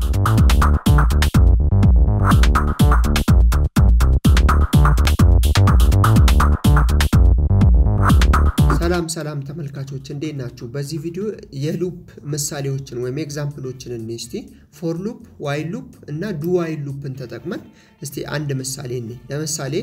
ሰላም ሰላም ተመልካቾች እንዴት ናችሁ? በዚህ ቪዲዮ የሉፕ ምሳሌዎችን ወይም ኤግዛምፕሎችን እኔ እስቲ ፎር ሉፕ፣ ዋይል ሉፕ እና ዱ ዋይል ሉፕን ተጠቅመን እስቲ አንድ ምሳሌ እኔ ለምሳሌ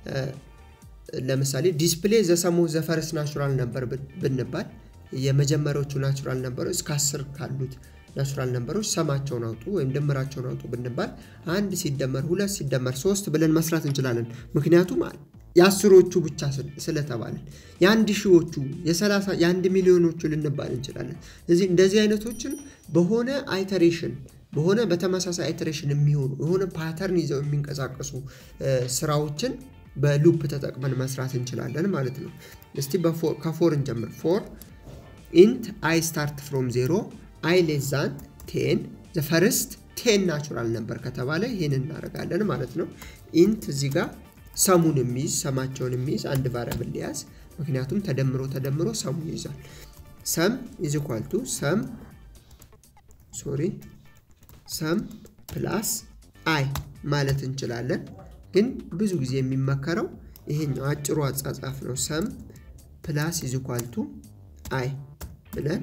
ለምሳሌ ዲስፕሌይ ዘሰሙ ዘፈረስ ናቹራል ነበር ብንባል የመጀመሪያዎቹ ናቹራል ነበሮች እስከ አስር ካሉት ናቹራል ነምበሮች ሰማቸውን አውጡ ወይም ድምራቸውን አውጡ ብንባል አንድ ሲደመር ሁለት ሲደመር ሶስት ብለን መስራት እንችላለን። ምክንያቱም የአስሮቹ ብቻ ስለተባለን የአንድ ሺዎቹ የሰላሳ የአንድ ሚሊዮኖቹ ልንባል እንችላለን። እዚህ እንደዚህ አይነቶችን በሆነ አይተሬሽን በሆነ በተመሳሳይ አይተሬሽን የሚሆኑ የሆነ ፓተርን ይዘው የሚንቀሳቀሱ ስራዎችን በሉፕ ተጠቅመን መስራት እንችላለን ማለት ነው። እስቲ ከፎር እንጀምር። ፎር ኢንት አይ ስታርት ፍሮም ዜሮ አይ ሌዛን ቴን ዘፈርስት ቴን ናቹራል ነበር ከተባለ ይህን እናደርጋለን ማለት ነው። ኢንት እዚህ ጋር ሰሙን የሚይዝ ሰማቸውን የሚይዝ አንድ ቫሪያብል ሊያዝ፣ ምክንያቱም ተደምሮ ተደምሮ ሰሙን ይይዛል። ሰም ኢዝ ኢኳል ቱ ሰም ሶሪ ሰም ፕላስ አይ ማለት እንችላለን። ግን ብዙ ጊዜ የሚመከረው ይሄኛው አጭሩ አጻጻፍ ነው። ሰም ፕላስ ኢዝ ኢኳል ቱ አይ ብለን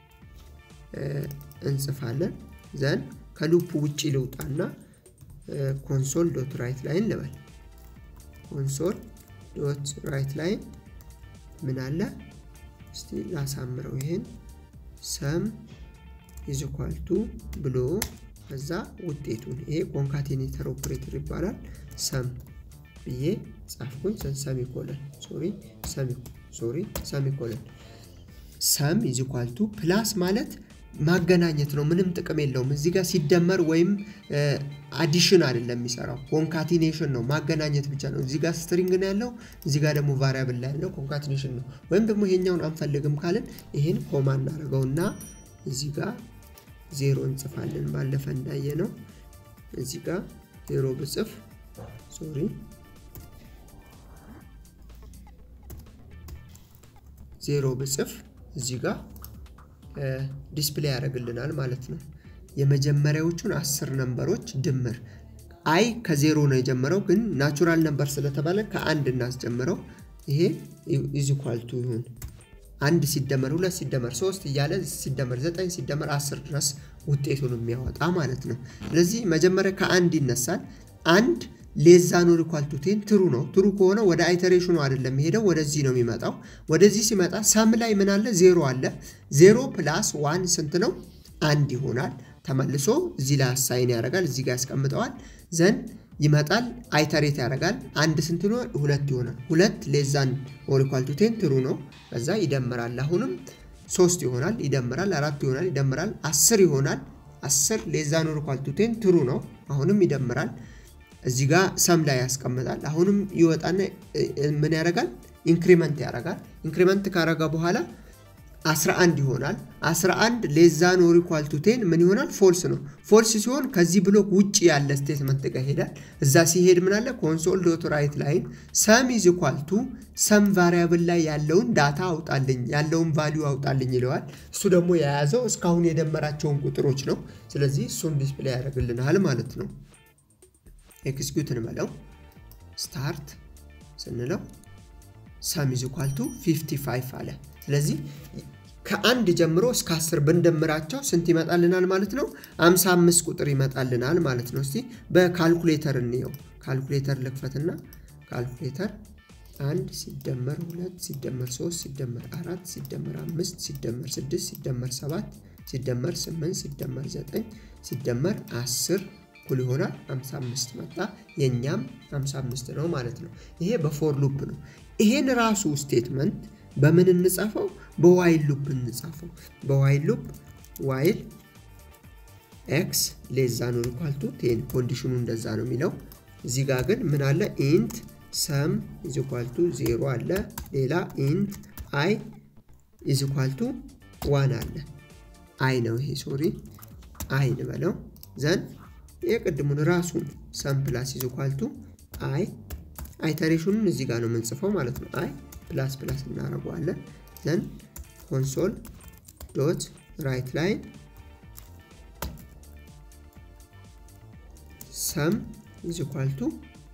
እንጽፋለን። ዘን ከሉፕ ውጭ ልውጣና ኮንሶል ዶት ራይት ላይን ልበል። ኮንሶል ዶት ራይት ላይን ምን አለ? እስቲ ላሳምረው። ይሄን ሰም ኢዝ ኢኳል ቱ ብሎ ከዛ ውጤቱን ይሄ ኮንካቴኔተር ኦፕሬተር ይባላል። ሰም ብዬ ጻፍኩኝ። ሰሚኮለን ሶሪ ሶሪ ሰሚኮለን ሰም ኢዝ ኢኳል ቱ ፕላስ ማለት ማገናኘት ነው። ምንም ጥቅም የለውም። እዚህ ጋር ሲደመር ወይም አዲሽን አይደለም የሚሰራው ኮንካቲኔሽን ነው። ማገናኘት ብቻ ነው። እዚህ ጋር ስትሪንግ ነው ያለው፣ እዚህ ጋር ደግሞ ቫሪያብል ላይ ያለው ኮንካቲኔሽን ነው። ወይም ደግሞ ይሄኛውን አንፈልግም ካልን ይሄን ኮማ እናደርገውና እዚህ ጋር ዜሮ እንጽፋለን። ባለፈ እንዳየ ነው። እዚህ ጋር ዜሮ ብጽፍ ሶሪ ዜሮ ብጽፍ እዚህ ጋር ዲስፕሌይ ያደርግልናል ማለት ነው። የመጀመሪያዎቹን አስር ነንበሮች ድምር አይ ከዜሮ ነው የጀመረው፣ ግን ናቹራል ነንበር ስለተባለ ከአንድ እናስጀምረው። ይሄ ኢዚኳልቱ ይሁን አንድ ሲደመር ሁለት ሲደመር ሶስት እያለ ሲደመር ዘጠኝ ሲደመር አስር ድረስ ውጤቱን የሚያወጣ ማለት ነው። ስለዚህ መጀመሪያ ከአንድ ይነሳል። አንድ ሌዛ ኖር ኢኳል ቱ ቴን ትሩ ነው። ትሩ ከሆነ ወደ አይተሬሽኑ አይደለም የሚሄደው ወደዚህ ነው የሚመጣው። ወደዚህ ሲመጣ ሰም ላይ ምን አለ? ዜሮ አለ። ዜሮ ፕላስ ዋን ስንት ነው? አንድ ይሆናል። ተመልሶ እዚህ ላይ አሳይን ያደርጋል። እዚህ ጋር ያስቀምጠዋል። ዘን ይመጣል፣ አይተሬት ያደርጋል። አንድ ስንት ነው? ሁለት ይሆናል። ሁለት ሌዛን ኖር ኢኳል ቱ ቴን ትሩ ነው። ከዛ ይደምራል። አሁንም ሶስት ይሆናል፣ ይደምራል። አራት ይሆናል፣ ይደምራል። አስር ይሆናል። አስር ሌዛ ኖር ኢኳል ቱ ቴን ትሩ ነው። አሁንም ይደምራል። እዚህ ጋር ሰም ላይ ያስቀምጣል። አሁንም ይወጣና ምን ያደርጋል? ኢንክሪመንት ያደርጋል። ኢንክሪመንት ካረጋ በኋላ 11 ይሆናል። 11 ሌዛ ኖር ኢኳል ቱ ቴን ምን ይሆናል? ፎልስ ነው። ፎልስ ሲሆን ከዚህ ብሎክ ውጭ ያለ ስቴትመንት ጋር ይሄዳል። እዛ ሲሄድ ምን አለ? ኮንሶል ዶት ራይት ላይን ሰም ኢዝ ኢኳል ቱ ሰም ቫሪያብል ላይ ያለውን ዳታ አውጣልኝ፣ ያለውን ቫሊዩ አውጣልኝ ይለዋል። እሱ ደግሞ የያዘው እስካሁን የደመራቸውን ቁጥሮች ነው። ስለዚህ እሱን ዲስፕሌይ ያደርግልናል ማለት ነው። ኤክስኪዩት እንበለው ስታርት ስንለው ሰም ኢዝ ኢኳል ቱ 55 አለ። ስለዚህ ከአንድ ጀምሮ እስከ 10 ብንደምራቸው ስንት ይመጣልናል ማለት ነው? 55 ቁጥር ይመጣልናል ማለት ነው። እስቲ በካልኩሌተር እንየው። ካልኩሌተር ልክፈትና ካልኩሌተር አንድ ሲደመር ሁለት ሲደመር ሶስት ሲደመር አራት ሲደመር አምስት ሲደመር ስድስት ሲደመር ሰባት ሲደመር ስምንት ሲደመር ዘጠኝ ሲደመር አስር እኩል ይሆናል 55 መጣ። የእኛም 55 ነው ማለት ነው። ይሄ በፎር ሉፕ ነው። ይሄን ራሱ ስቴትመንት በምን እንጻፈው? በዋይል ሉፕ እንጻፈው። በዋይል ሉፕ ዋይል ኤክስ ሌዛ ኖር ኢኳል ቱ ቴን ኮንዲሽኑ እንደዛ ነው የሚለው። እዚህ ጋር ግን ምን አለ? ኢንት ሰም ኢዝ ኢኳል ቱ ዜሮ አለ። ሌላ ኢንት አይ ኢዝ ኢኳል ቱ ዋን አለ። አይ ነው ይሄ ሶሪ፣ አይ እንበለው ዘን የቅድሙን ራሱን ሰም ፕላስ ኢዝ ኢኳል ቱ አይ አይተሬሽኑን እዚህ ጋር ነው የምንጽፈው ማለት ነው። አይ ፕላስ ፕላስ እናደርገዋለን። ዘን ኮንሶል ዶት ራይት ላይን ሰም ኢዝ ኢኳል ቱ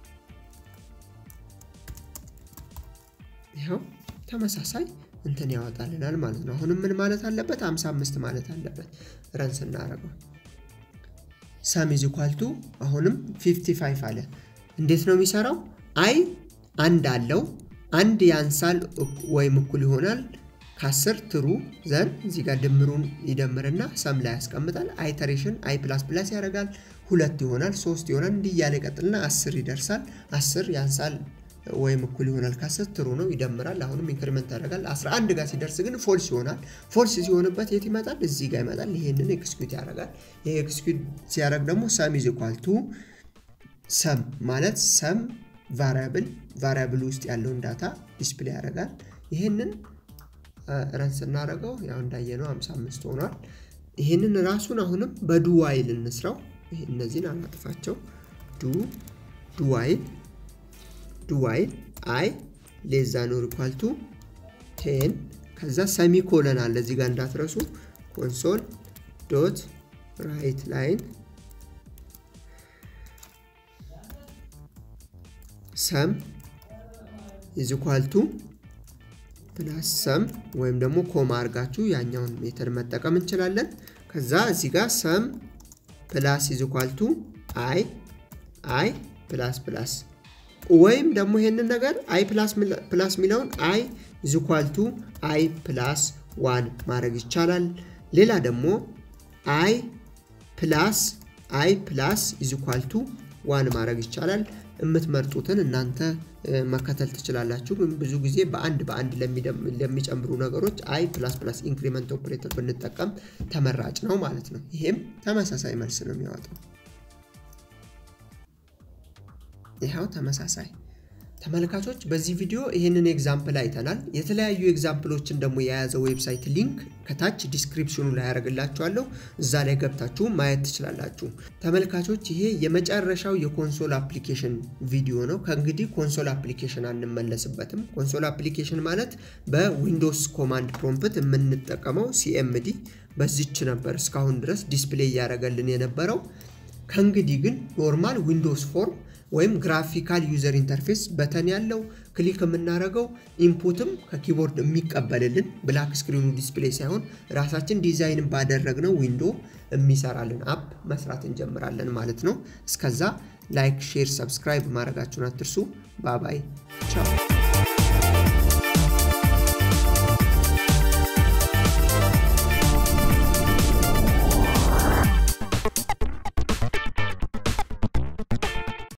ይኸው ተመሳሳይ እንትን ያወጣልናል ማለት ነው። አሁንም ምን ማለት አለበት? 55 ማለት አለበት። ረን ስናደርገው ሰም ኢዝ ኢኳል ቱ አሁንም 55 አለ። እንዴት ነው የሚሰራው? አይ አንድ አለው አንድ ያንሳል ወይም እኩል ይሆናል ከአስር ትሩ ዘን እዚህ ጋር ድምሩን ይደምርና ሰም ላይ ያስቀምጣል። አይተሬሽን አይ ፕላስ ፕላስ ያደርጋል ሁለት ይሆናል ሶስት ይሆናል እንዲህ እያለ ይቀጥልና አስር ይደርሳል። አስር ያንሳል ወይም እኩል ይሆናል ከአስር ትሩ ነው ይደምራል። አሁንም ኢንክሪመንት ያደርጋል። 11 ጋር ሲደርስ ግን ፎልስ ይሆናል። ፎልስ ሲሆንበት የት ይመጣል? እዚህ ጋር ይመጣል። ይሄንን ኤክስኪዩት ያደርጋል። ይሄ ኤክስኪዩት ሲያደርግ ደግሞ ሰም ኢዝ ኢኳል ቱ ሰም ማለት ሰም ቫሪያብል ቫሪያብል ውስጥ ያለውን ዳታ ዲስፕሌይ ያደርጋል። ይሄንን ረን ስናደርገው ያው እንዳየነው 55 ሆኗል። ይሄንን ራሱን አሁንም በዱ ዋይል እንስራው። እነዚህን አናጥፋቸው። ዱ ዱ ዋይል ዱ ዋይል አይ ሌዛ ኖር ኢኳል ቱ ቴን ከዛ ሰሚ ኮለን አለ እዚህ ጋር እንዳትረሱ። ኮንሶል ዶት ራይት ላይን ሰም ኢዝ ኢኳል ቱ ፕላስ ሰም ወይም ደግሞ ኮማ አድርጋችሁ ያኛውን ሜተድ መጠቀም እንችላለን። ከዛ እዚህ ጋር ሰም ፕላስ ኢዝ ኢኳል ቱ አይ አይ ፕላስ ፕላስ ወይም ደግሞ ይሄንን ነገር አይ ፕላስ የሚለውን አይ ኢዝ ኢኳል ቱ አይ ፕላስ ዋን ማድረግ ይቻላል። ሌላ ደግሞ አይ ፕላስ አይ ፕላስ ኢዝ ኢኳል ቱ ዋን ማድረግ ይቻላል። የምትመርጡትን እናንተ መከተል ትችላላችሁ። ግን ብዙ ጊዜ በአንድ በአንድ ለሚጨምሩ ነገሮች አይ ፕላስ ፕላስ ኢንክሪመንት ኦፕሬተር ብንጠቀም ተመራጭ ነው ማለት ነው። ይሄም ተመሳሳይ መልስ ነው የሚያወጣው። ይኸው ተመሳሳይ ተመልካቾች በዚህ ቪዲዮ ይህንን ኤግዛምፕል አይተናል። የተለያዩ ኤግዛምፕሎችን ደግሞ የያዘ ዌብሳይት ሊንክ ከታች ዲስክሪፕሽኑ ላይ ያደርግላችኋለሁ። እዛ ላይ ገብታችሁ ማየት ትችላላችሁ። ተመልካቾች ይሄ የመጨረሻው የኮንሶል አፕሊኬሽን ቪዲዮ ነው። ከእንግዲህ ኮንሶል አፕሊኬሽን አንመለስበትም። ኮንሶል አፕሊኬሽን ማለት በዊንዶውስ ኮማንድ ፕሮምፕት የምንጠቀመው ሲኤምዲ በዚች ነበር እስካሁን ድረስ ዲስፕሌይ እያደረገልን የነበረው። ከእንግዲህ ግን ኖርማል ዊንዶውስ ፎርም ወይም ግራፊካል ዩዘር ኢንተርፌስ በተን ያለው ክሊክ የምናደርገው ኢንፑትም ከኪቦርድ የሚቀበልልን ብላክ ስክሪኑ ዲስፕሌይ ሳይሆን ራሳችን ዲዛይን ባደረግነው ዊንዶ የሚሰራልን አፕ መስራት እንጀምራለን ማለት ነው። እስከዛ ላይክ፣ ሼር፣ ሰብስክራይብ ማድረጋችሁን አትርሱ። ባባይ ቻው።